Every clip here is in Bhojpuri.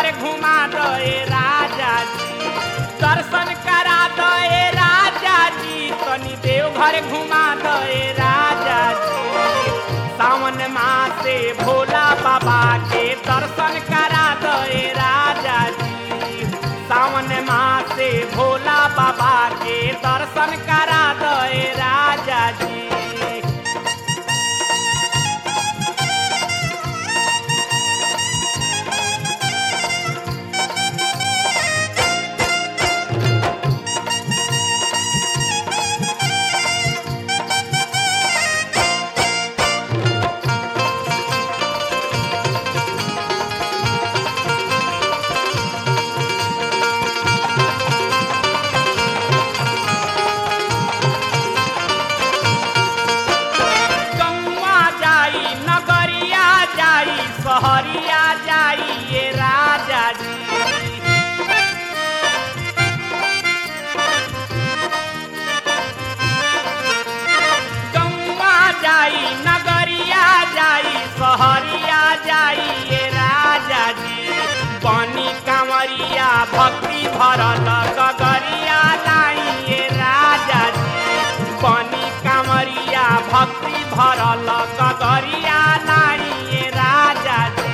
देवघर घुमा दे राजा जी दर्शन करा दे राजा जी तनी देवघर घुमा दे राजा जी सावन मासे भोला बाबा के दर्शन करा दे राजा जी सावन मासे भोला बाबा के दर्शन करा दे राजा जी गौआ जाई नगरिया जाई सहरिया जाई ये राजा जी गौआ जाई नगरिया जाई सहरिया जाई ये राजा जी बनी कांवरिया भक्ति भरल गगरिया लाई ये राजा जी बनी कांवरिया भक्ति भरल गगरिया लाई ये राजा जी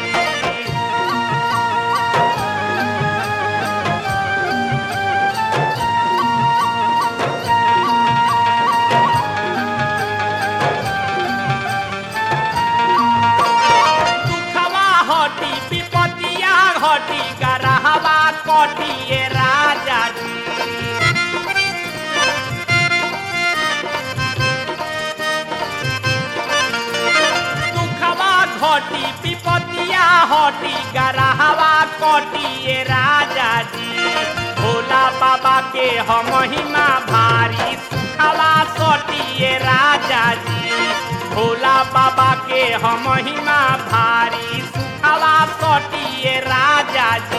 दुखवा हटी विपतिया हटी गरहवा कटी ये राजा जी दुखवा घटी विपतिया हटी गरहवा कटी ये राजा जी भोला बाबा के हम महिमा भारी सुखवा सटी ये राजा जी भोला बाबा के हम महिमा भारी सुखवा सटी ये राजा जी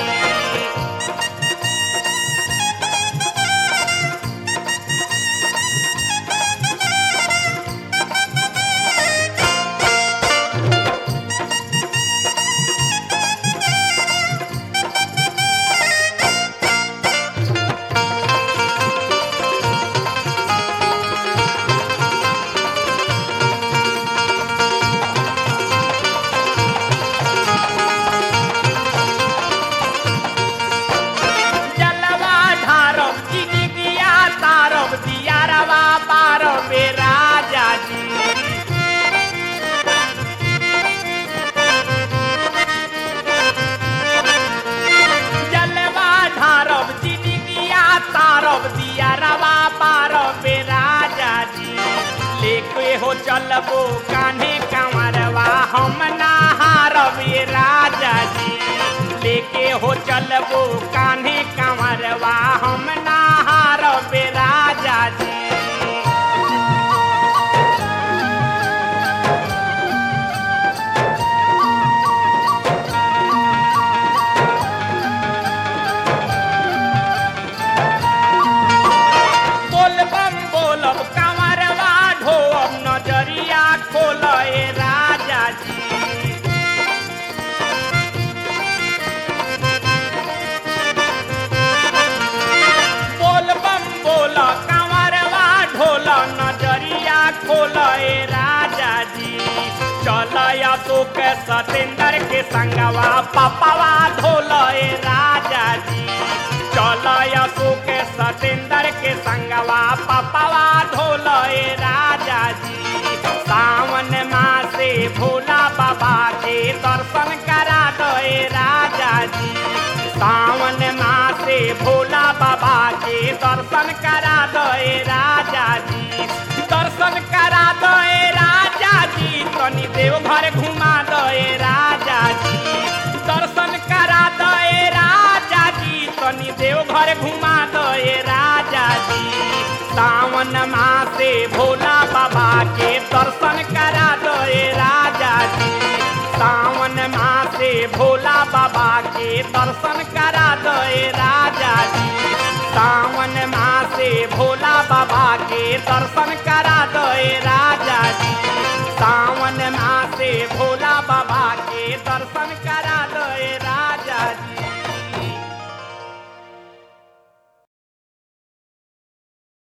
जलवा ढारब जिगिया तारब दियारवा पारब ए राजा जी जलवा ढारब जिगिया तारब दियारवा पारब ए राजा जी लेके हो चलबो कान्हे कंवरवा हम नहारब ए राजा जी लेके हो चलबो कान्हे कंवरवा हम नहारब ए राजा जी बोलबम बोलब कंवरवा ढोब नजरिया खोल ए राजा जी बोलबम बोल कंवरवा ढोल नजरिया खोल ए राजा जी चल अशोक सतेंद्र के संगवा पपवा धोल ए राजा जी चल अशोक सतेंद्र के संगवा पपवा धोल ए राजा जी सावन मासे भोला बाबा के दर्शन करा दो ए राजा जी सावन मासे भोला बाबा के दर्शन करा दो ए राजा जी दर्शन करा दो ए राजा जी तनी देवघर घुमा दो ए राजा जी दर्शन करा दो ए राजा जी तनी देवघर घुमा दो ए राजा जी सावन मासे भोला बाबा के दर्शन करा दो ए राजा जी सावन मासे भोला बाबा के दर्शन करा दो ए राजा जी सावन मासे भोला बाबा के दर्शन करा दो ए राजा जी सावन मासे भोला बाबा के दर्शन करा